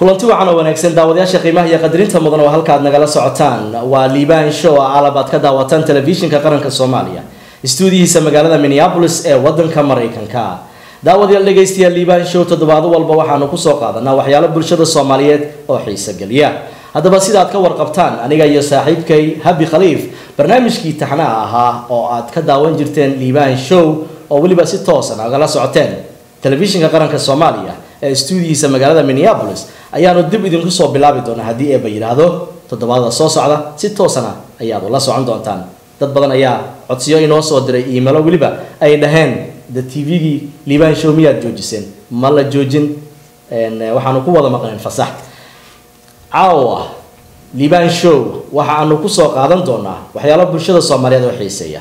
kulanti wacan oo wanaagsan daawadayaasha qiimaha iyo qadarinta mudan oo halkaad nagala socotaan waa liibaan show ah alab aad ka daawataan telefishinka qaranka soomaaliya istuudiyihiisa magaalada minneapolis ee wadanka maraykanka daawadayaal dhegaystayaal liibaan show toddobaado walba waxaanu kusoo qaadanaa waxyaalo bulshada soomaaliyeed oo xiiso geliya haddaba sidaad ka warqabtaan aniga iyo saaxiibkay habi khaliif barnaamijkii taxnaha ahaa oo aad ka daawan jirteen liibaan show oo weliba si toosan agala socoteen telefishinka qaranka soomaaliya ee istuudiyihiisa magaalada minneapolis ayaanu dib idinku soo bilaabi doonaa haddii eeba yidhaahdo toddobaadada soo socda si toosana ayaad ula socon doontaan dad badan ayaa codsiyo inoo soo diray iimalo weliba ay dhaheen de tvgii liibaan show miyaad joojiseen ma la joojin waxaanu ku wada maqneen fasax caawa liibaan show waxa aanu kusoo qaadan doonaa waxyaalo bulshada soomaaliyeed oo xiiseeya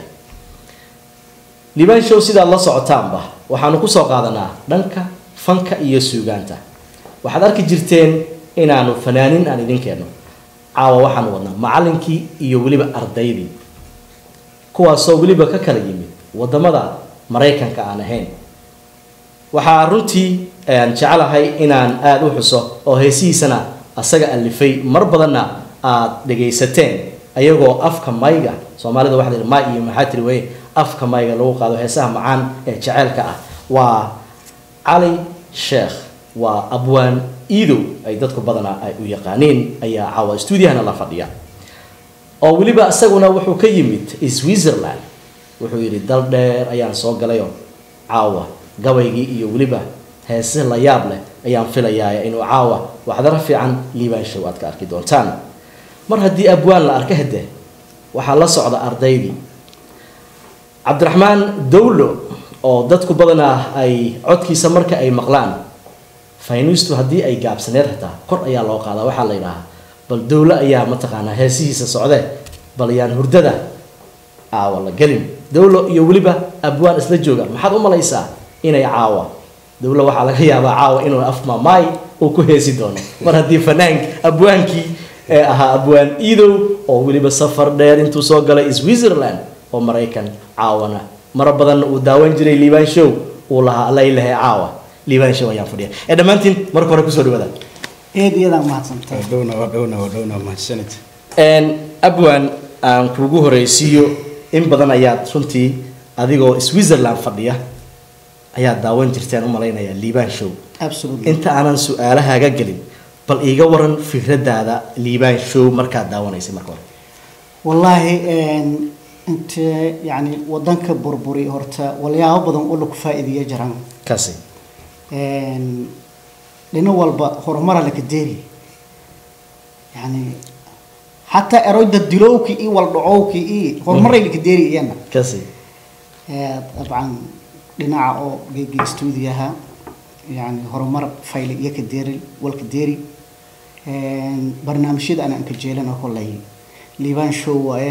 liibaan show sidaad la socotaanba waxaanu kusoo qaadanaa dhanka fanka iyo suugaanta waxaad arki jirteen inaanu fanaanin aan idin keenno caawa waxaanu wadnaa macallinkii iyo weliba ardaydii kuwaasoo weliba ka kala yimid wadamada maraykanka aan ahayn waxaa runtii aan jecelahay inaan aada u xuso oo heesihiisana asaga alifay mar badanna aad dhagaysateen ayagoo afka mayga soomaalida waxa la may iyo maxaa tiri weye afka mayga lagu qaado heesaha macaan ee jeceelka ah waa cali sheekh waa abwaan iidow ay dadku badanaa ay u yaqaaniin ayaa caawa stuudiyahana la fadhiya oo weliba isaguna wuxuu ka yimid switzerland wuxuu yidhi dal dheer ayaan soo galayoo caawa gabaygii iyo weliba heese la yaab leh ayaan filayaa inuu caawa waxdaro fiican liibaan show aad ka arki doontaan mar haddii abwaan la arka hade waxaa la socda ardaydii cabdiraxmaan dowlo oo dadku badanaa ay codkiisa marka ay maqlaan faynustu haddii ay gaabsaneed hataa kor ayaa loo qaadaa waxaa la yidhaahaa bal dowlo ayaa mataqaanaa heesihiisa socde bal yaan hurdada caawa la gelin dowlo iyo weliba abwaan isla jooga maxaad u malaysaa inay caawa dowlo waxaa laga yaabaa caawa inuu afmamaay uu ku heesi doono mar haddii fanaank abwaankii ee ahaa abwaan iidow oo weliba safar dheer intuu soo galay switzerland oo maraykan caawana mara badanna uu daawan jiray liibaan show uu lahaa laylahe caawa liibaan show ayaan fadhiya ee dhammaantiin marka hore kusoo dhawaada eed iyadaa mahadsantahay dhowna waa dhowna waa dhowna mahadsanid abwan aan kugu horeysiiyo in badan ayaad runtii adigoo switzerland fadhiya ayaad daawan jirteen u malaynaya liibaan show absolutely inta aanan su-aalahaaga gelin bal iiga waran fikradaada liibaan show markaad daawanaysay marka hore wallaahi intee yani wadanka burburi horta walyaabo badan oo laku faa'iideeya jiraan kaasi dhino walba horumara laka deeri yani xataa eroyda dilowki iyo waldhacowki iyo horumaray laka deeri iyana kaasi dabcan dhinaca oo geegi stuudiyaha yani horumar fayle iyo ka deeri walka deeri barnaamijyada ana anka jeelana kollay liibaan show waaye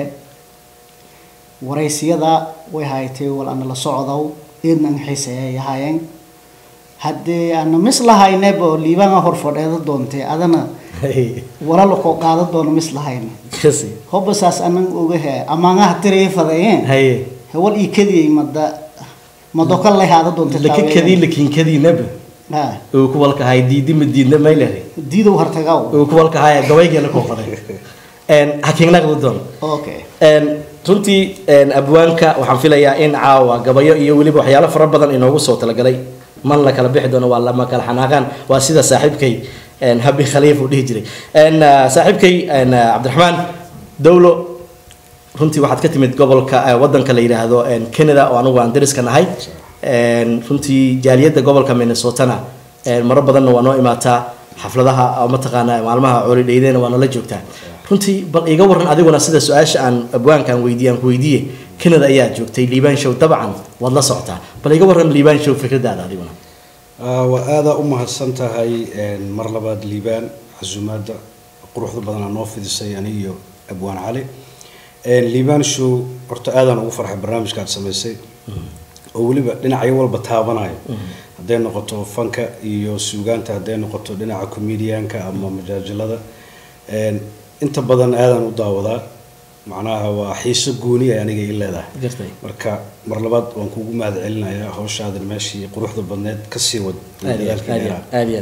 waraysiyada way haytay wal ana la socdow eedna an xiiseeyay ahaayeen haddii ana mis lahayneba liibaan hor fadheeda doontay adana walala koo qaada doono mis lahayna kaasi hoba saas anan ogahe amaangaha tiraya fadayeen haye hewal ii kadiyay mada madoka lay haada doonta laka kadii lakinkadii naba ha uu ku walkahay diidi ma diidna maylere diidow hartagaw uu ku walkahay gabayga la koo faday hakiinaqdi doon okay runtii abwaanka waxaan filayaa in caawa gabayo iyo weliba waxyaalo fara badan inoogu soo talagalay man la kala bixi doono waa lama kala xanaaqaan waa sida saaxiibkay habi khaliif uu dhihi jiray saaxiibkay cabdiraxmaan dowlo runtii waxaad ka timid gobolka wadanka la yidhaahdo canada oo anugu aan dariska nahay runtii jaaliyadda gobolka minnesotana maro badanna waa noo imaataa xafladaha mataqaana maalmaha coolidhaydena waa nala joogtaa runtii bal iga waran adiguna sida su-aasha aan abwaankaan weydiiye aan ku weydiiye canada ayaa joogtay liibaan show dabcan waad la socotaa bal iga waran liibaan show fikradaada adiguna waa aadaa u mahadsan tahay mar labaad liibaan casuumaadda quruxda badanaa noo fidisay ani iyo abwaan cali liibaan show horta aadaan ugu farxay barnaamijka aad samaysay oo weliba dhinacyo walba taabanayo hadday noqoto fanka iyo suugaanta hadday noqoto dhinaca comedianka ama majaajilada inta badan aadaan u daawadaa macnaha waa xiiso gooni ay aniga ii leedahay gartay marka mar labaad waan kugu mahad celinayaa hawshaadan meeshii quruxda badneed kasii wad aad iyo aad dadaalkii aad iyo dheeraa. aad aad iyo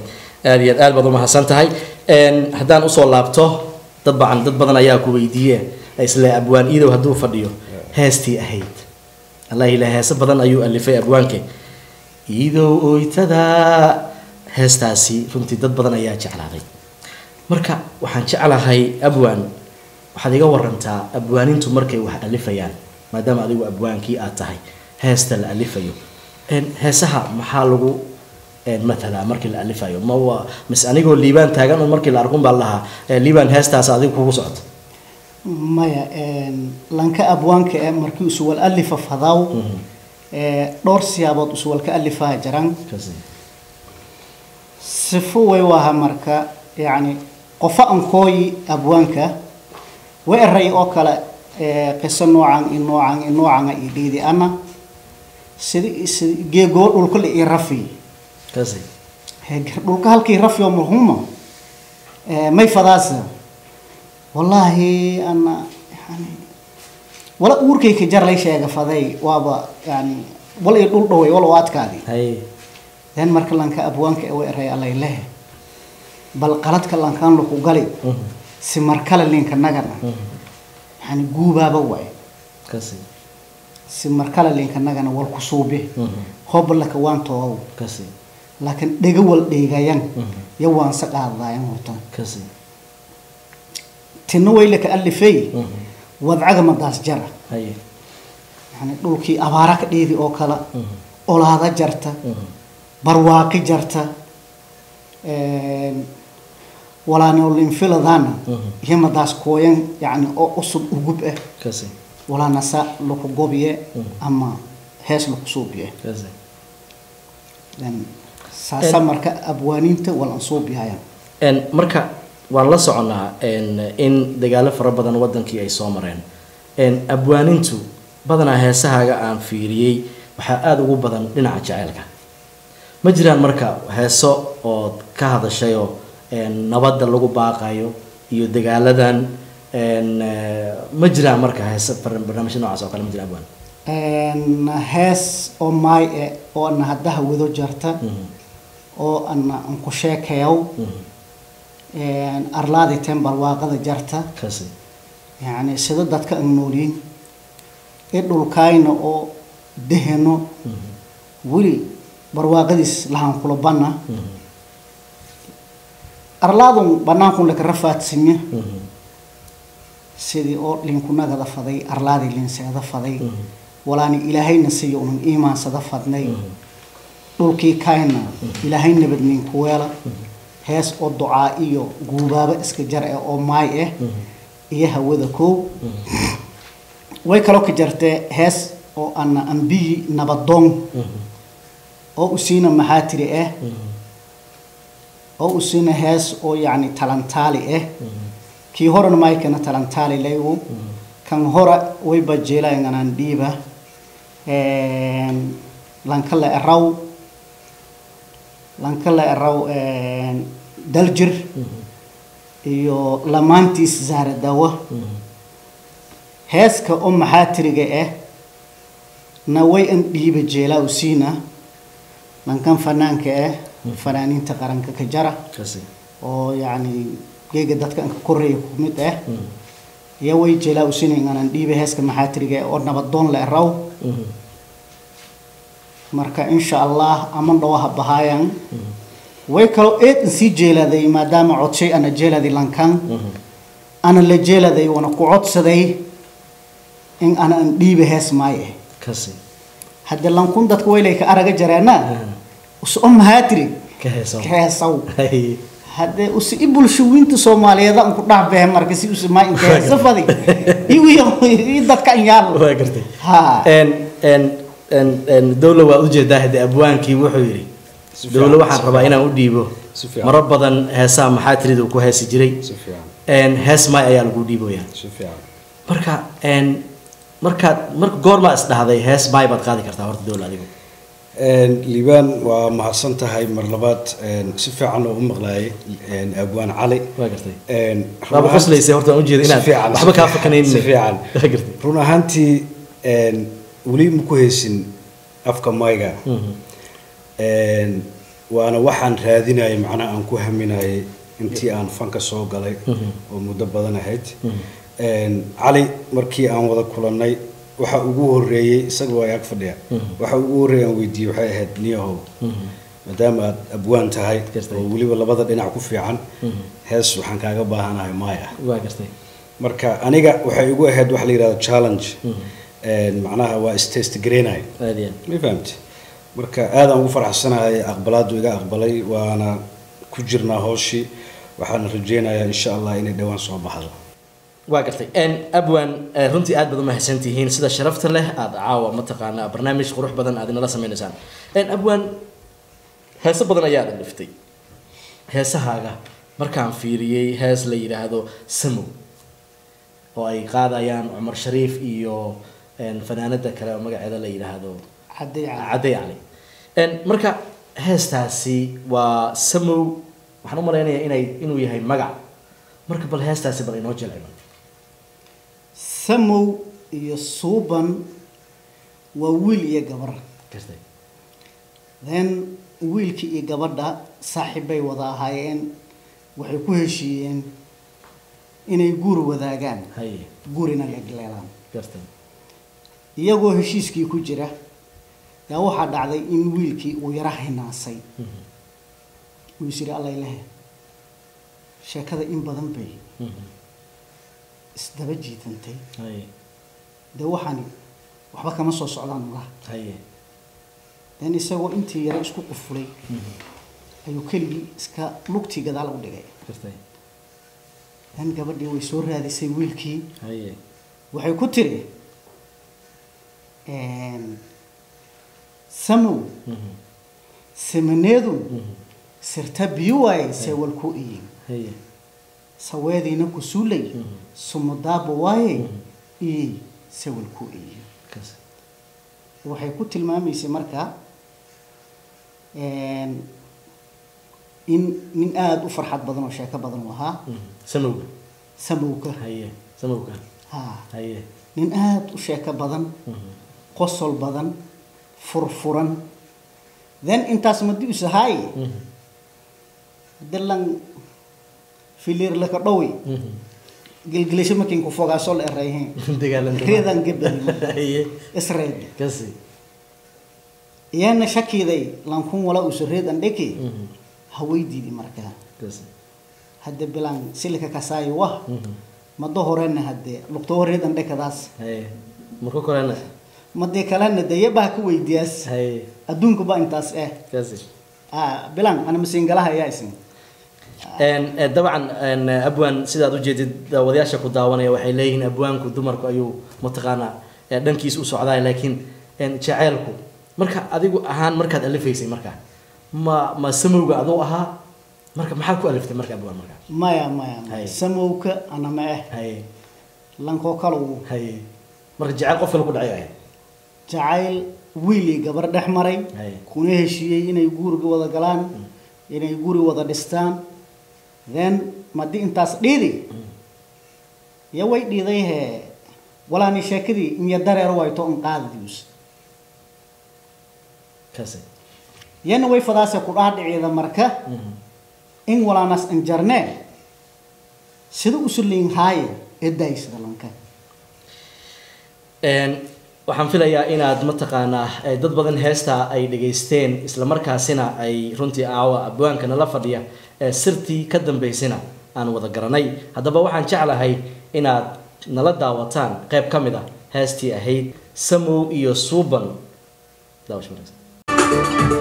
aad iyo aad aad baad umahadsan tahay Een, haddaan usoo laabto dabcan dad badan ayaa ku weydiiye isle abwaan iidow hadduu fadhiyo heestii ahayd allah ila heese badan ayuu alifay abwaanke iidow oytada heestaasi runtii dad badan ayaa jeclaaday marka waxaan jeclahay abwaan waxaad iga warantaa abwaanintu markay wax alifayaan maadaama adigu abwaankii aad tahay heesta la alifayo Een, heesaha maxaa lagu een, mathalaa markii la alifayo ma waa mise anigoo liibaan taagan un markii la arkun baa lahaa "Eh, liibaan heestaas adigu kugu socoto maya een, lanka abwaanka ee markii usuwal alifa fadaw ee, dhowr siyaabood usuwal ka alifaha jiraan Kasi. sifo way waha marka yacni qofo ankooyi abwaanka way eray oo kale ee, qiso noocan i noocan i noocana i dhiidi ana sidi sidi geegoo dhulka la ii rafi kasi Hee, gar- dhulka halkii rafi oo muhuma ee, may fadaasa wallaahi ana yani wala uurkayka jar lay sheega faday waaba yani wal ii dhul dhaway wal oo adkaadi hay den marka lanka abwaanka ee way eray allay leh bal qaladka lankaan laku gali Mhm. si markale linka nagana Mhm. yani guubaaba waay kasi si markale linka nagana wal ku suubi Mhm. hoba laka waan toogow kasi laakiin dhega wal dheegayan Mhm. ya waan sa qaadaayan horta kasi tinna way laka alifay Mhm. wadcaga madaas jara hay yani dhulkii abaara ka dheedi oo kale Mhm. olaada jarta Mhm. barwaaqi jarta walaanolinfiladana Mhm. iyo madaas kooyan yani oo usub ugub ah kasi walaanasa laku gobiye Mhm. ama hees laku suubiye kasi Then saasa marka abwaaniinta wal aan suubiyaya Een, marka waan la soconaa een, in dagaalo fara badan wadankii ay soo mareen Een, abwaanintu badanaa heesahaaga aan fiiriyey waxaa aada ugu badan dhinaca jaceylka ma jiraan marka heeso ood ka hadashayoo een, nabadda lagu baaqayo iyo dagaaladan een, eh, ma jiraan marka heese bar- barnaamijyo noocaas oo kale ma jiraan abwaan Een, hees oo maay eh oo ana haddaha wado jarta Mhm, oo ana aan ku sheekayow mhm, een, arlaadi teen barwaaqada jarta kasi yani sida dadka aan noolyiin ee dhulkaayna oo deheno Mhm, weli barwaaqadiis lahaan kula banna mhm, arlaadun bannaankun laka rafaadsinya mhm, sidii oo linkunagada faday arlaadii linseeda faday mhm, walaani ilaahayna siiyo unan iimaansada fadnay mhm, dhulkii kayna ilaahay nabadnin ku weela hees oo ducaa iyo guubaaba iska jar eh oo maay ah mhm, iyo hawada koow mhm, way kaloo ka jartee hees oo ana ambiyi nabadoon mhm, oo usiina maxaa tiri ah mhm, oo usiina hees oo yacni talantaali ah mhm, kii horena maykana talantaali laygu mhm. kan hora way bajeelaynganaan dhiiba lanka la eraw lanka la eraw daljir iyo lamaantiis zaara dawa heeska oo maxaa tiriga ah na way an dhiiba jeelaa usiina lankan fanaanka ah fanaaniinta qaranka ka jara kasi oo yacni geega dadka anka koreeya ku mid ah mhm, iyo way jeelaa usiina inganan dhiiba heeska maxaa tiriga ah oo nabadoon la eraw mhm, marka insha allah aman dhawaha bahaayan mhm, way kaloo eed in sii jeeladay maadaama codshay ana jeeladay lankan mhm. ana la jeeladay wana ku codsaday in ana an dhiiba hees maay ah kasi hadde lankun dadka waylay ka araga jareena Ah, us o mahaatiri ka heeso heesaw Hay. hadde usi i bulshooyinta soomaaliyeed aan ku dhex behe marka si usi maa inka heesa fadi iwiyo i dadka an yaal waa gartay ha En en en en dowla waa ujeedaa hade abwaankii wuxuu yidhi Si fiican, dowla waxaan si rabaa fiican. inaan u dhiibo Si fiican. maro badan heesaha maxaa tirida uu ku heesi jiray si fiican En hees maay ayaa lagu dhiiboyaa si fiican marka en markaad marka goormaa is dhahday hees maay baad qaadi kartaa horta dowla adigu liibaan waa mahadsan tahay mar labaad si fiican oo u maqlaayay abwaan cali waa gartay run waaba ahaan- qoslaysay horta aan ujeeda si inaad fiican, waxba si kaa fiican, fakanaynin si fiican waa gartay run ahaantii weli ma ku haysin afka mayga Mhm, waana waxaan raadinayay macnaha aan ku haminayay intii aan fanka soo galay oo muddo badan ahayd Een, cali markii aan wada kulannay waxa ugu horeeyey isaga waa ag fadhiya waxa ugu horeeyay aan weydiiyey waxay ahayd niyahow maadaama aad abwaan tahay Gartay. oo weliba labada dhinac ku fiican hees waxaan kaaga baahanahay maya waa gartay marka aniga waxay igu ahayd wax la yidhahdo challenge Een, macnaha waa istest garaynay aad iyo aad ma fahamti marka aadaan ugu faraxsanahay aqbalaadu iga aqbalay waana ku jirnaa hooshii waxaana rajeynayaa insha allah inay dhowaan soo baxdo waa gartay n abwan eh, runtii aad baad u mahadsantihiin sida sharafta leh aada caawa mataqaanaa barnaamij qurux badan aad inala sameynaysaan n abwan heeso badan ayaa dhaliftay heesahaaga markaan fiiriyey hees la yidhaahdo samow oo ay qaadayaan cumar shariif iyo n fanaanada kale oo magaceeda la yidhaahdo cadday cali cadde cali n marka heestaasi waa samow waxaan u malaynayaa inay inuu yahay magac marka bal heestaasi bal inoo jilciba samow iyo suuban waa wiil iyo gabar gartay then wiilkii iyo gabadha saaxiibbay wada ahaayeen waxay ku heshiiyeen inay guur wadaagaan haye guurina legleelaan gartay iyagoo heshiiskii ku jira yaa waxaa dhacday in wiilkii uu yara hinaasay uu is yidhi allay lehe sheekada in badan bay isdaba jiitantay haye dee waxaani waxba kama soo socdaan ulaha haye then isagoo intii yara isku qufulay ayuu keligii iska lugtii gadaal u dhigay gartay then gabadhii way soo raadisay wiilkii haye waxay ku tiri samow samaneedu sirta biyo waaye seewal ku iyin haye saweediina ku suulay sumudaaba waaye iyey sewal ku iyin kas waxay ku tilmaamaysay marka in nin aada u farxad badan oo sheeko badan u ahaa samowga samowka haye samowga ha haye nin aada u sheeko badan qosol badan furfuran then intaas madi usahaay dilan filir laka dhowi gelgelisho makin ku fogaaso la erayhen dagaalanta reedan gebadi haye isreed kasi iyana shakiday lankun wala uso reedan dheki hawaydiidi markaa kasi hadde bilan silika kasaayo wah mado horena hadde lugto reedan dhekadaas haye marka korena madee kalena deye baa ka weydiyaas haye adduunka ba intaas eh kasi ah bilan ana masiingalaha ayaa isin Een, eh, dabcan een, eh, abwaan sidaad ujeedid daawadayaasha ku daawanaya waxay leeyihiin abwaanku dumarku ayuu mataqaanaa eh, dhankiis u socdaay laakiin een, jaceylku marka adigu ahaan markaad alifaysay marka ma ma samowga aduu ahaa marka maxaad ku aliftay marka abwaan marka maya maya Hay. maya samowka ana ma eh haye lankoo kale uu haye marka jaceyl qof kale ku dhacay ahayd jacayl wiilii gabar dhex maray Hay. kuna heshiiyey inay guriga wada galaan inay guri wada dhistaan then madi intaas dhiidi yo way dhiiday hee walaani sheekadii imya dareer wayto in qaadadius kasi yana way fadaase ku dhaadhiciida marka in walaanas anjarnee sida usuliin haaye edaysida lanka Een, waxaan filayaa inaad mataqaanaa eh, dad badan heesta ay dhageysteen isla markaasina ay runtii aawa abwaanka nala fadhiya ee sirtii ka dambeysana aan wada garanay haddaba waxaan jeclahay inaad nala daawataan qayb ka mid ah heestii ahayd samow iyo suuban daawasho wanaagsan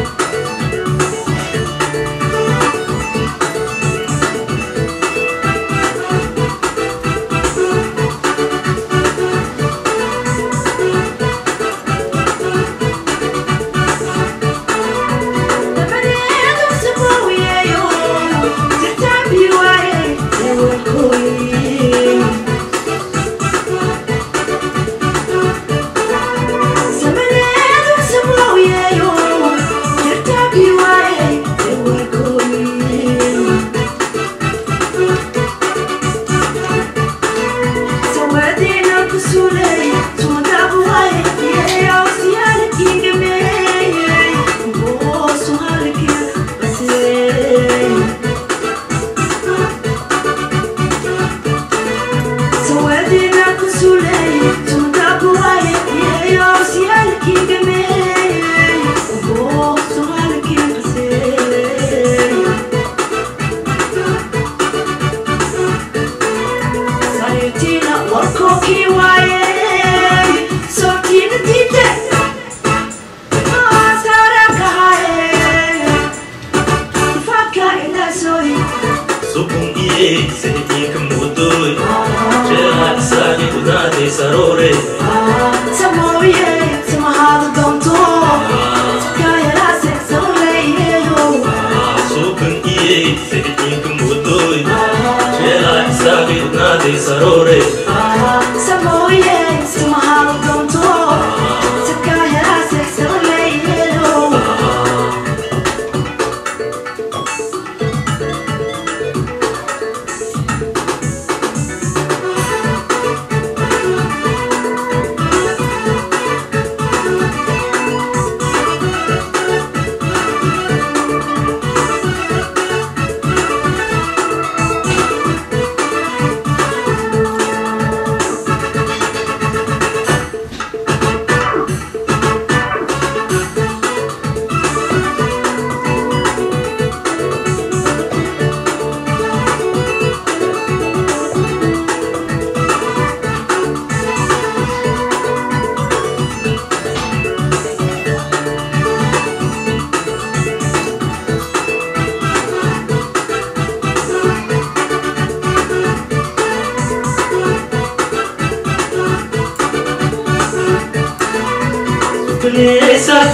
Samow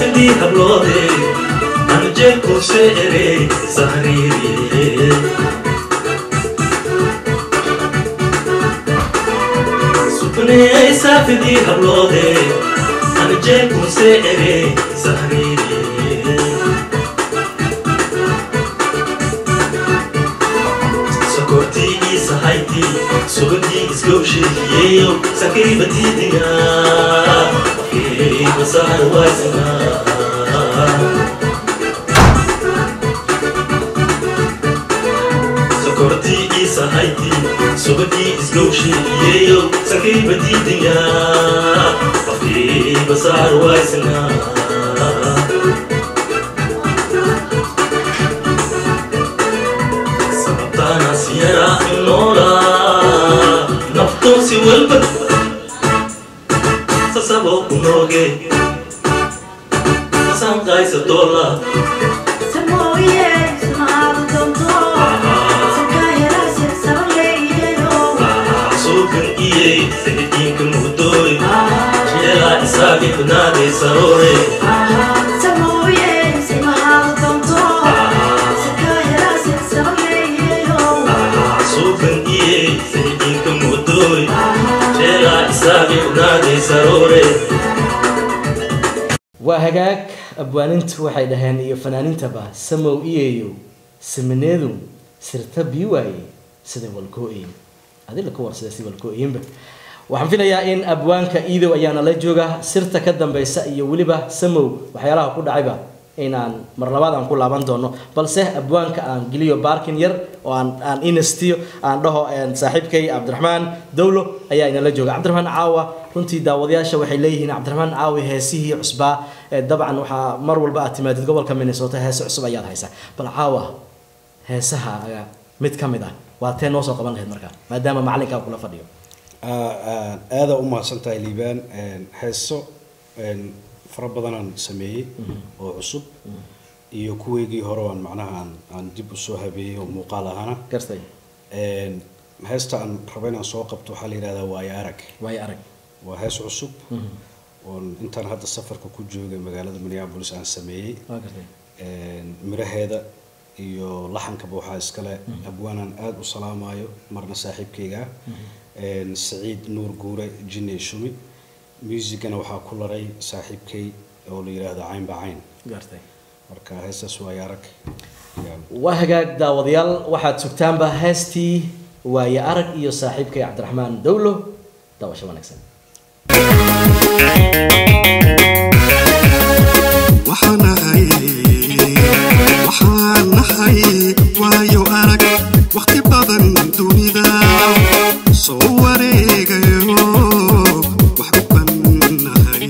saafidii habloode anjeelkuse ere sahriiriye subnee saafidii habloode anjeelkuse ere sahriiriye sokortii isahayti sugadii isgowsheekiyeyo sakiribatidiga afkeeybasahar waysana sokortii isahayti sugadii isgowsheekiyeyo sakiribatidiga afkeeybasahar waysana sababtaana siyara noola naftoonsi walba sasabo ku nooge masanqaysa doola suukan iyey sahidiinka mugdooy jeelaa isaagi banaade saroore suukan iyey sahidiinka mugdooy jeelaa isaagi banaade saroore waa hagaag abwaanintu waxay dhaheen iyo fanaanintaba samow iyeeyo samaneedu sirta bii waaye sida walkoo-in adila ka war sida si walkoo-inba waxaan filayaa in abwaanka iidow ayaana la jooga sirta ka dambeysa iyo weliba samow waxyaalaha ku dhacayba inaan mar labaad aan ku laaban doono balse abwaanka aan geliyo baarkin yar oo aan aan inastiyo aan dhaho saaxiibkay cabdiraxmaan dowlo ayaa inala jooga cabdiraxmaan caawa runtii daawadayaasha waxay leeyihiin cabdiraxmaan caawi heesihii cusbaa ee dabcan waxaa mar walba aad timaadid gobolka minnesota heese cusub ayaad haysaa bal caawa heesaha mid ka mid ah waa tee noo soo qaban lahayd markaa maadaama macalinkaa kula fadhiyo aada u mahadsan tahay liibaan heeso fara badanaan sameeyey oo cusub iyo kuweygii hore aan macnaha aan aan dib usoo habeeyey oo muuqaal ahana gartay heesta aan rabo inaan soo qabto waxaa la yidhahdaa waayo arag waayo arag waa hees cusub oon intaan hadda safarka ku joogay magaalada minneapolis aan sameeyey waa gartay miraheeda iyo laxankaba waxaa iskale abwaanaan aada u salaamayo marna saaxiibkayga ah saciid nuur guure jinne shumi muusigana waxaa ku laray saaxiibkay oo la yidhaahdo caynba cayn gartay marka heestaas waayo arag waa hagaag daawadayaal waxaad sugtaanba heestii waaye arag iyo saaxiibkay cabdiraxmaan dowlo daawasho wanaagsan waxaan nahay waxaan nahay waayo arag wakhti badan dunida soo wareegayo wax u bannahay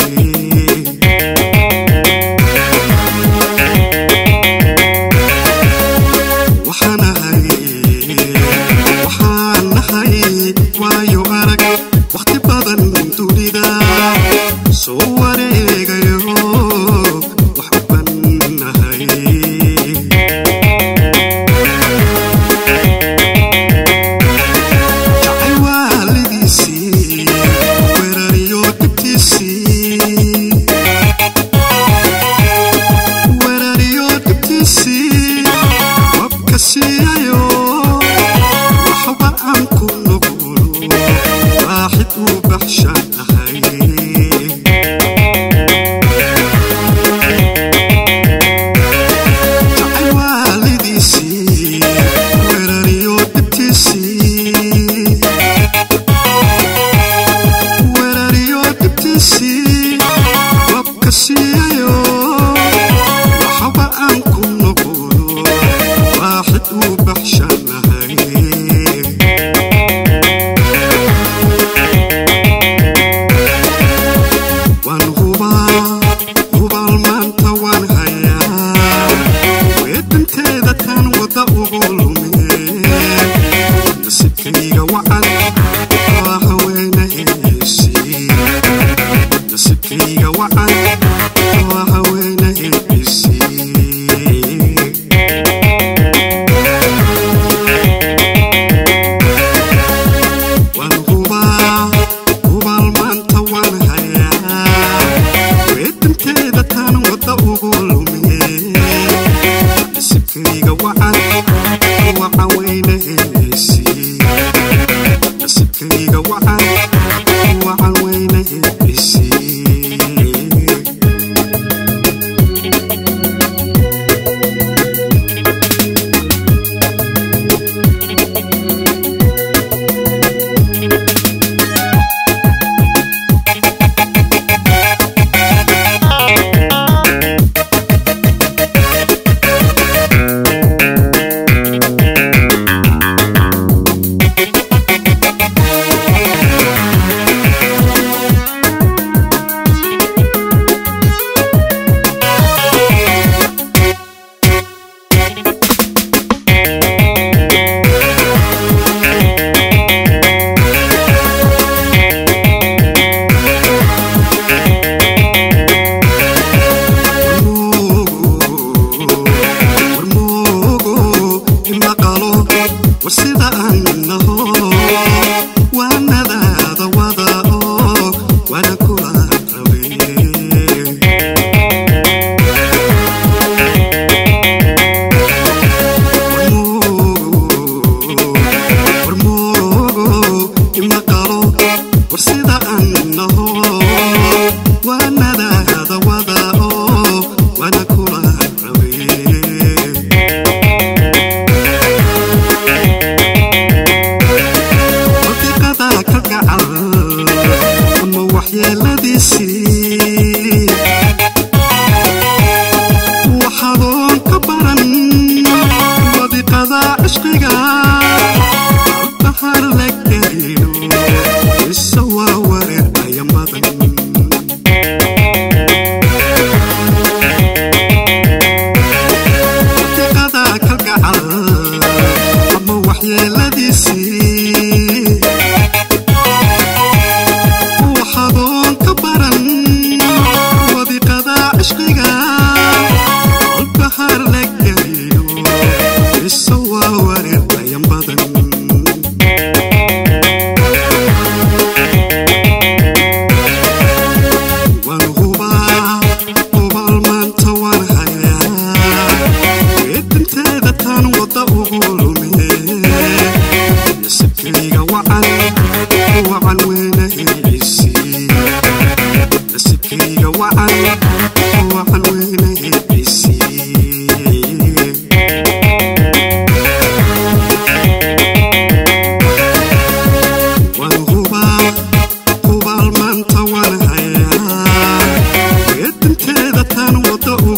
waxaan nahay waxaan nahay waayo arag wakhti badan dunida soo wareegayo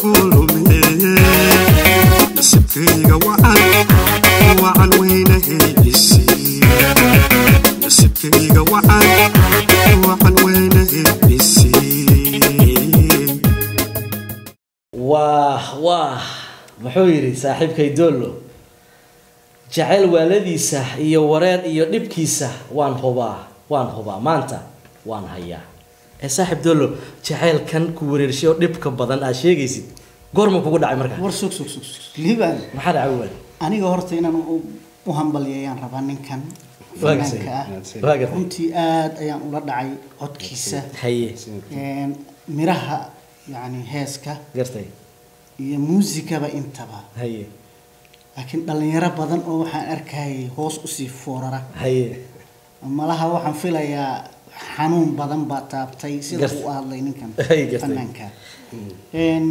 ugu lume nasibkayga wacan wacan weynahaydisi nasibkayga wacan wacan weynahaydisi waah waah muxuu yidhi saaxiibkay doollo jacayl waaladiisa iyo wareer iyo dhibkiisa waan hubaa waan hubaa maanta waan hayaa ee saaxiib doollo jacaylkan ku wareershay oo dhibka badan aad sheegaysid goorma kugu dhacay markaa war sug sug sug sug liibaan maxaa dhacay waan aniga horta inaan u u hambalyeeyaan rabaa ninkan Waa gasay. fanaanka ah waa gartay runtii aad ayaan ula dhacay codkiisa haye Een, miraha yani heeska gartay iyo muusikaba intaba haye laakiin dhalinyaro badan oo waxaan arkayay hoos usii foorara haye malaha waxaan filayaa xanuun badan baa taabtay sida Gartay. uu hadlay ninkan Ay, gartay. fanaanka Een,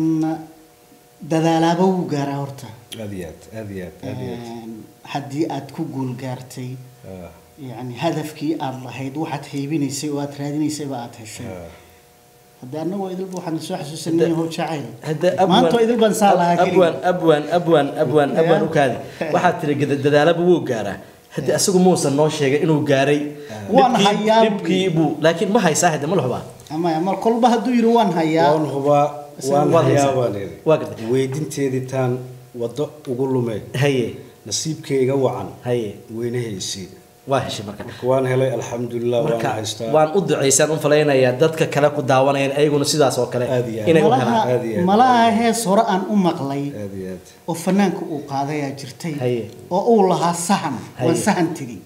dadaalaaba wuu gaaraa horta aad iyo aad aad iyo aad aad iyo aad Een, haddii aad ku guul gaartay Ah, yani hadafkii aad lahayd waxaad heybinaysay oo aad raadinaysayba aad heshay ah. hadda annagoo idilba waxaan soo xasuusanay how jacayl hadda maanta idil baan saa lahaa abwaan keliya abwaan abwaan abwaan abwaan Ya. u kaadi waxaad tiri gada- dadaalaba wuu gaaraa haddi asagu muusan noo sheegay inuu gaaray Waan Dhibkii- hayaa buu dhibkii buu laakiin ma haysaa hadda ma la hubaa ama mar kolba hadduu yidhi waan hayaa waan hubaa waan Waad hayaa haysaa. baan idhi Waa gartay. weydinteedii taan waddo ugu lumeen haye nasiibkayga wacan haye weynahaysi waa heshay marka marka waan helay alxamdulilah waan marka haystaa waan u ducaysaan u falaynayaa dadka kale ku daawanayaan ayaguna sidaas oo kale Aad iyo aad. inay u malaha helaan aad iyo aad. malaha hees hore aan u maqlay aad iyo aad oo fanaanka uu qaadayaa jirtay Haye. oo uu lahaa sahan waan Haye. sahan tegi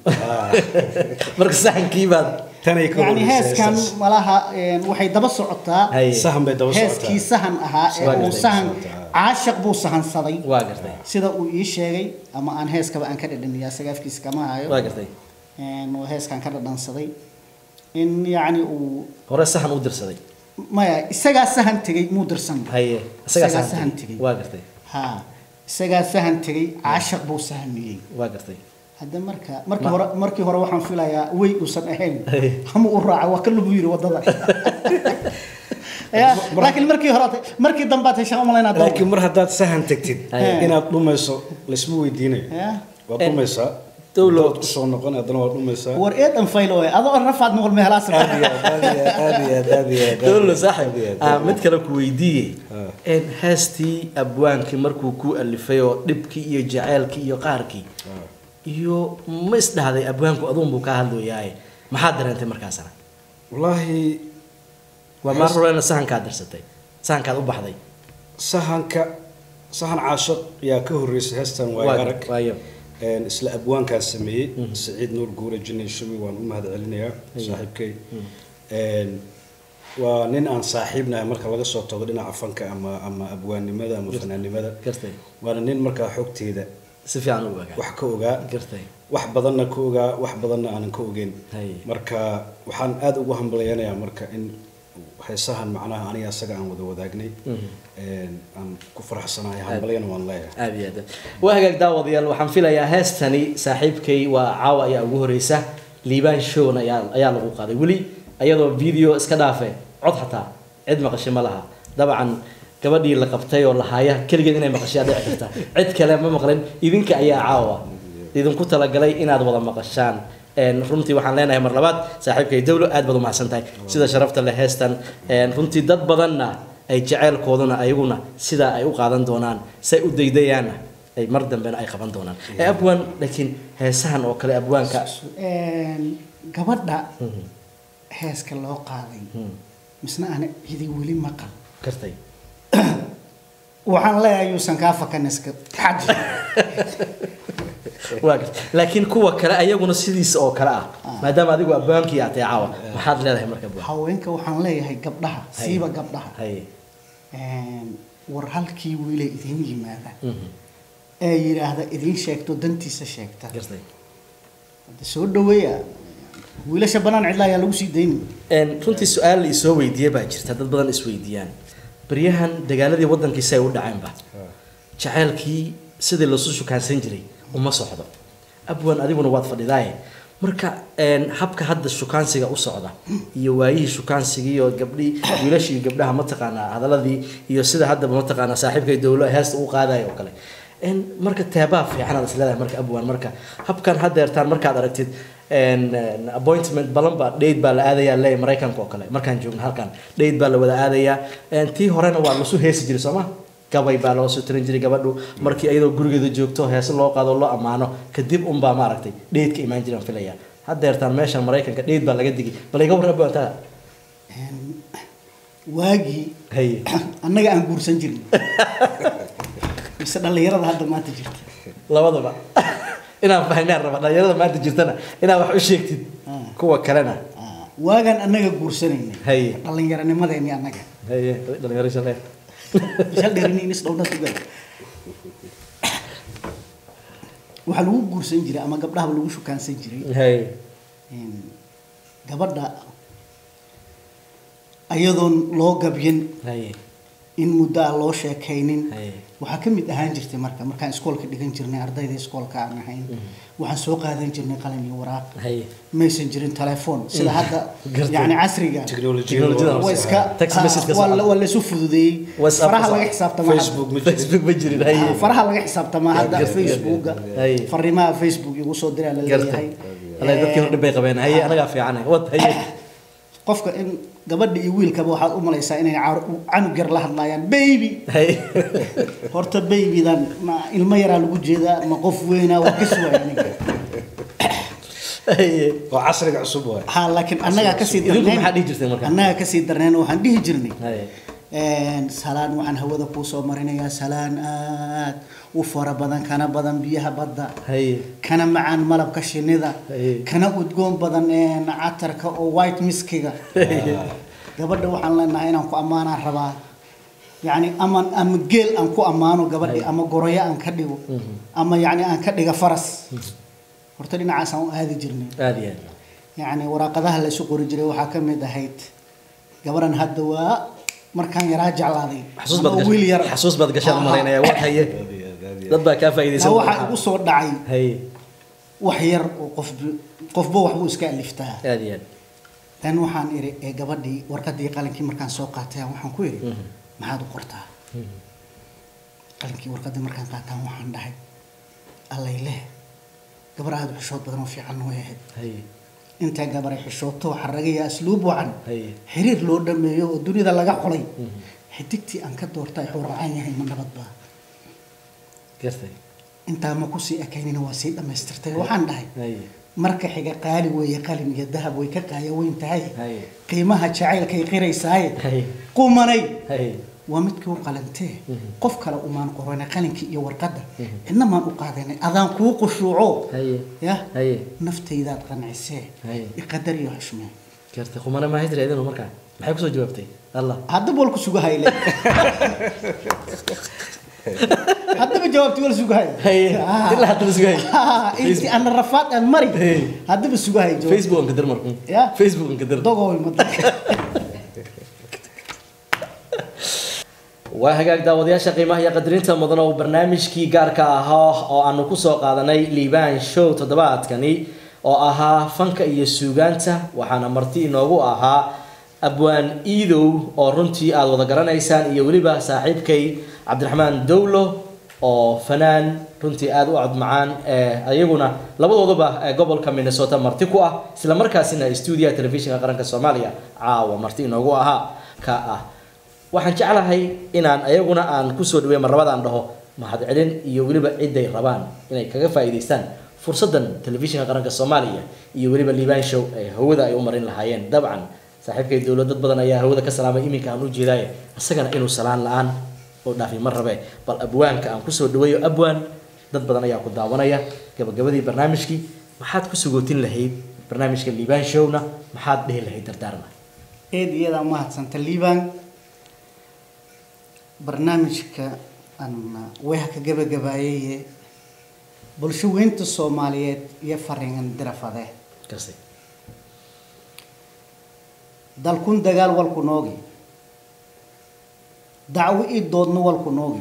marka saxankii baad tanay ka yani horreysay heeskan heestaas. malaha een, waxay daba socotaa haye sahan bay daba heeskii socotaa sahan ahaa ee Waa uu gartay. sahan caashaq buu sahansaday waa gartay sida uu ii sheegay ama aan heeskaba aan ka dhadhamiyaa sagaafkiisa kama hayo waa gartay Een, oo heeskan ka dhadhansaday in yacni uu hore sahan u dirsaday maya isagaa sahan tegey muu dirsan haye isagaa Isagaa sahan sahan tegey. tegey. waa gartay ha isagaa sahan tegey caashaq buu sahamiyey waa gartay hadda marka markii hore markii hore waxaan filayaa way uusan ahayn Hey. ama uu raaca waa ka lagu yiri wadada ya laakiin markii hore markii dambe aad heshaan umalaynaa laakiin mar haddaad sahan tagtid Haye. inaad dhumayso laysma weydiinayo ya waad En- dhumaysaa Dowlo- dood kusoo noqon haddana waad dhumaysaa war eedan faylo ee adoo rafaad noqol meelaas aad iyo aad aad iyo aad aad iyo aad aad iyo aad dowlo aad saaxib iyo aad. ah mid kale ku weydiiye Ah. een heestii abwaankii markuu ku alifay oo dhibkii iyo jaceylkii iyo qaarkii iyo ma isdhahday abwaanku aduun buu kaa hadlooyaaye maxaad dareentay markaasna wallaahi waa maar horena sahankaad dirsatay sahankaad u baxday sahanka sahan caashaq yaa ka horreysay heestan waayo Waa- arag waayo Een, isla abwaankaa sameeyey saciid nuur guure jinay shumi waan u mahad celinayaa saaxiibkay Een, waa nin aan saaxiibnahay marka laga soo tago dhinaca fanka ama ama abwaannimada ama fanaannimada gartay waana nin markaa xogteeda si fiican u ogaa wax ka ogaa gartay wax badanna ka ogaa wax badanna aanan ka ogeyn Haye. marka waxaan aada ugu hambalyanayaa marka in heesahan macnaha aniga asaga aan wada wadaagnay Een, aan ku faraxsanahay hambalyana waan leeyahay aad iyo aad waa hagaag daawadayaal waxaan filayaa heestani saaxiibkay waa caawa ayaa ugu horeysa liibaan showna ayaa ayaa lagu qaaday weli ayadoo video iska dhaafe cod xataa cid maqashay ma laha dabcan gabadhii la qabtay oo lahaaya keligeed inay maqashay aad dhici karta cid kale ma maqlin idinka ayaa caawa idinku talagalay inaad wada maqashaan Een, runtii waxaan leenahay mar labaad saaxiibkay dawlo aad baad u mahadsan tahay sida sharafta leh heestan Een, runtii dad badanna ay jaceylkooduna ayaguna sidaa ay u qaadan doonaan say u daydayaanna ay mar dambena ay qaban doonaan ee abwaan laakiin heesahan oo kale abwaanka Een, gabadha heeska loo qaaday misna aan cidi weli maqal kartay waxaan leeyahay yuusan kaa fakaniska xaji waa gartay laakiin kuwa kale ayaguna sidiisa oo kale ah maadaama adigu abwaankii aad tahay caawa maxaad leedahay marka abwaan haweenka waxaan leeyahay gabdhaha siiba gabdhaha haye Een, war halkii wiile idiin yimaada ee yidhaahda idiin sheegto dantiisa sheegta gartay Hadda soo dhaweeya wiilasha banaan cidla ayaa lagu sii dayni Een, runtii su-aal la isoo weydiiye baa jirta dad badan isweydiiyaan baryahan dagaaladii waddankiisa ay u dhaceenba jaceylkii sidii lasu shukaansan jiray uma socdo abwan adiguna waad fadhidaaye marka een, habka hadda shukaansiga u socda iyo waayihii shukaansigii iyo gabdhii wiilashii iyo gabdhaha mataqaanaa hadaladii iyo sida haddaba mataqaanaa saaxiibkay dowlo heesta u qaadayo oo kale een, marka teebaa fiican aad isleedahay marka abwaan marka habkan haddeertaan markaad aragtid een, een, appointment balan baa date baa la aadayaa leey maraykanka oo kale markaan joogno halkan date baa la wada aadayaa een, tii horena waa lasu heesi jiray soo ma gabay baa loo soo tirin jiray gabadhu markii iyadoo gurigeeda joogto heese loo qaado loo ammaano kadib unbaa maaragtay dheed ka imaan jiraan filaya haddeertaan meeshan maraykanka dheed baa laga digi bal iga warraba intaa Een, waagii haye annaga aan guursan jirin mise dhallinyarada hadda maanta jirta labadaba inaan fahnaan raba dhalinyarada maanta jirtana inaad wax u sheegtid Ah. kuwa kalena Ah, waagaan annaga guursanayna Haye. dhallinyaranimadeeni annaga haye dhalinyaro shale shal dheerini inis dhowna tugal waxaa lagu guursan jiray ama gabdhahaba lagu shukaansan jiray haye Een, gabadha ayadoon loo gabyin haye in muddo aan loo sheekaynin haye waxaa ka mid ahaan jirtay marka markaan iskoolka dhigan jirnay ardayda iskoolka aan ahayn waxaan soo qaadan jirnay qalin iyo waraaq haye maysan jirin telefoon sida hadda Gartay. yani casriga Teknolojiyada waa iska Text ah, message ka waa la- socda. waa laisu fududeeyey WhatsApp faraha ka laga socda. xisaabtamaa hadda. Facebook ma facebook ma jirin haye Ah, faraha laga xisaabtamaa hadda Gartay. facebooka Haye. fariimaha facebook igu soo diraa la gartay leeyahay alla dadkii hor dhib bay qabeen haye anagaa fiican wad haye qofka in gabadha iyo wiilkaba waxaad u malaysaa inay car- canug yar la hadlaayaan baby haye horta babydan ma ilmo yaraa lagu jeedaa ma qof weynaa waa kas waaya ninka haye waa casriga cusub waay ha laakiin annagaa kasii idinku darnayn maxaa dhihi jirteen marka annagaa kasii darnayn waxaan dhihi jirnay haye Een, salaan waxaan hawada kuu soo marinayaa salaan aad u fara badan kana badan biyaha badda haye kana macaan malabka shinnida Haye. kana udgoon badan een, catarka oo white miskiga gabadha waxaan leenahay inaan ku ammaanaan rabaa yacni ama ama geel aan ku ammaano gabadhi ama goroyo aan ka dhigo ama yacni aan ka dhiga faras horta dhinacaasaan u aadi jirnay aada iyo aad yacni waraaqadaha la isu qori jiray waxaa ka mid ahayd gabadhan hadda waa markaan yaraa jeclaaday xasuus ama baad wiil yar gashaan xasuus baad gashaan Ha, ha. malaynaya waa haye dad baa kaa Taa faa'iidaysan waxaa igu soo dhacay haye wax yar oo qof qofba waxbuu iska aliftaa aada iyo aad tan waxaan iri ee gabadhii warqadii qalinkii markaan soo qaatay waxaan ku iri maxaad u qortaa qalinkii warqadii markaan qaataan waxaan dhahay allay leh gabar aada u xishood badan oo fiican way ahayd haye intaa gabar ay xishooto xaragaya asluub wacan haye xiriir loo dhameeyo oo dunida laga xulay xidigtii aan ka doortay wuxuu racan yahay ma nabad baa gartay intaa ma kusii ekaynina waa sii dhammaystirtay waxaan dhahay haye marka xiga qaali weeye qalin iyo dahab way ka qaaya weyn tahay haye qiimaha jacaylkay qiraysaaye haye qumanay haye waa midkii u qalantee qof kale umaan qorana qalinkii iyo warqadda cidna maan u qaadanay adaan kuu qushuuco haye ya haye naftaydaad qancisee Haye. iqadar iyo xushmee gartay qumana maa hijra idinu markaa maxay kusoo jawaabtay allah haddaba wal ku sugahayle haddaba jawaabti wal sugahay haye ilaa haddaba sugay intii ana rafaad aan mari Hey. haddaba sugahay jawaab facebook anka dir marku Ya. facebook anka dir dogoy madan waa hagaag daawadayaasha qiimaha iyo qadarinta mudan oo barnaamijkii gaarka ahaa oo aanu kusoo qaadanay liibaan show toddobaadkani oo ahaa fanka iyo suugaanta waxaana marti inoogu ahaa abwaan iidow oo runtii aada wada garanaysaan iyo weliba saaxiibkay cabdiraxmaan dowlo oo fanaan runtii aada u codmacaan ee ayaguna labadooduba ee gobolka minnesota marti ku ah isla markaasina stuudiyaha telefishinka qaranka soomaaliya caawa marti inoogu ahaa ka ah waxaan jeclahay inaan ayaguna aan kusoo dhaweey marlabadaan dhaho mahadcelin iyo weliba ciday rabaan inay kaga faa'iidaystaan fursaddan telefishinka qaranka soomaaliya iyo weliba liibaan show ee hawada ay u marin lahaayeen dabcan saaxiibkay dowlad dad badan ayaa hawada ka salaamay iminka aan u jeedaaye isagana inuu salaan la-aan oo dhaafay ma rabe bal abwaanka aan kusoo dhaweeyo abwaan dad badan ayaa ku daawanaya gabagabadii barnaamijkii maxaad ku sugootin lahayd barnaamijka liibaan showna maxaad dhihi lahayd dardaarna eed iyadaa mahadsanta liibaan barnaamijka aan weehka gabagabaayeye bulsho weynta soomaaliyeed iyo fariingan dirafade kasi dalkun dagaal walku noogi dacwo ii doodno walku noogi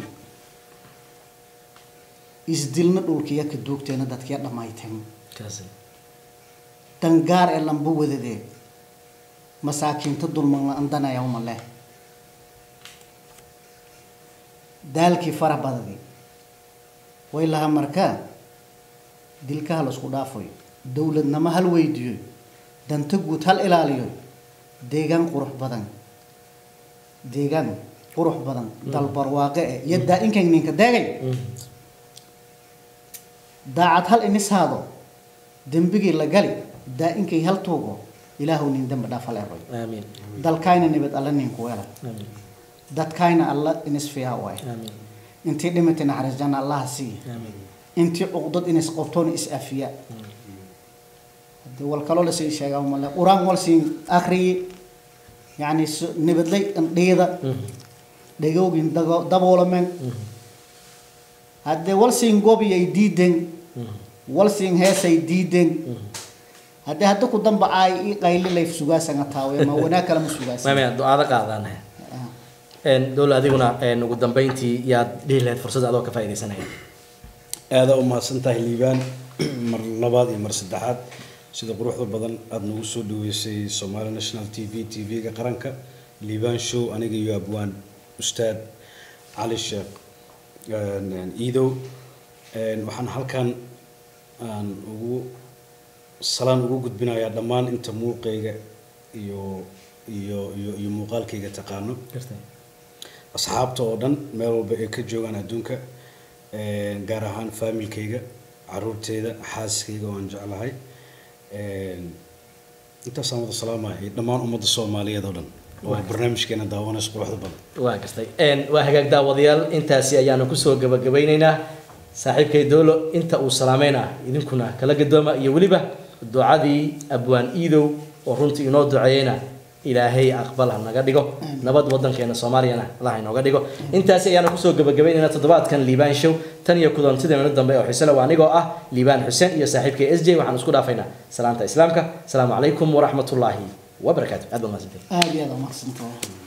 isdilna dhulkiya ka duugteena dadkiya dhammayteen kasi dangaar ee lamba wadadee masaakiinta dulman la andanaya uma leh daalkii fara badadii way laha markaa dilkaha la isku dhaafayo dowladnimo hal weydiiyo danta guud hal ilaaliyo deegaan qurux badan deegaan qurux badan dalbarwaaqe eh iyo daa-inkan ninka daagay daacad hal inishaado dembigii la gali daa-inkay hal tuugo ilaahu nin dembi dhaafa leeroy aamiin dalkayna nibad alla ninku weela aamiin dadkayna alla inis fiiha waay aamiin intii dhimatay naxariis janna allaha siiya aamiin intii cuqdad inis qabtoona is afiya hadii wal kaloo lasii sheegaa male quraan wal siin akriyi yacni s- nibadlay indhiida dhegowgin dago- daboolamen haddee wal siin gobiyay diiden wal siin heesay diiden haddii hadda ku damba aay i qayli layf sugaasanga taawe ma wanaag kale ma sugaasa maamaya ducaada qaadaan dowla adiguna een, ugu dambeyntii yaad dhihi lahayd fursadda adoo ka faaidaysanaya aada u mahadsan tahay liibaan mar labaad iyo mar saddexaad sida quruxda badan aada nagu soo dhaweysay somali national t v t v-ga qaranka liibaan show aniga iyo abwaan ustaad cali sheekh een, een, iidow een, waxaan halkan aan ugu salaan ugu gudbinayaa dhammaan inta muuqayga iyo iyo iyo iyo muuqaalkayga taqaano asxaabta oo dhan meel walba ay ka joogaan adduunka een, gaar ahaan faamilkayga caruurteyda xaaskayga oo aan jeclahay een, intaasaan wada salaamaya iyo dhammaan ummadda soomaaliyeed oo dhan oo barnaamijkeena daawanaysa quruxda badan waa gastay Een, waa hagaag daawadayaal intaasi ayaanu kusoo gabagabeyneynaa saaxiibkay doolo inta uu salaameynaa idinkuna kala gadooma iyo weliba ducadii abwaan iidow oo runtii inoo duceeyeyna ilaahay aqbal ha naga dhigo nabad wadankeena soomaaliyana allah ha inooga dhigo intaasi ayaanu kusoo gabagabaynaynaa toddobaadkan liibaan show tan iyo kulantideena dambe oo xiisele waa anigoo ah liibaan xuseen iyo saaxiibkay s j waxaan isku dhaafaynaa salaanta islaamka asalaamu calaykum waraxmatullaahi wabarakaatu aad baa mahadsantahay aada iyo aada umaqsantahay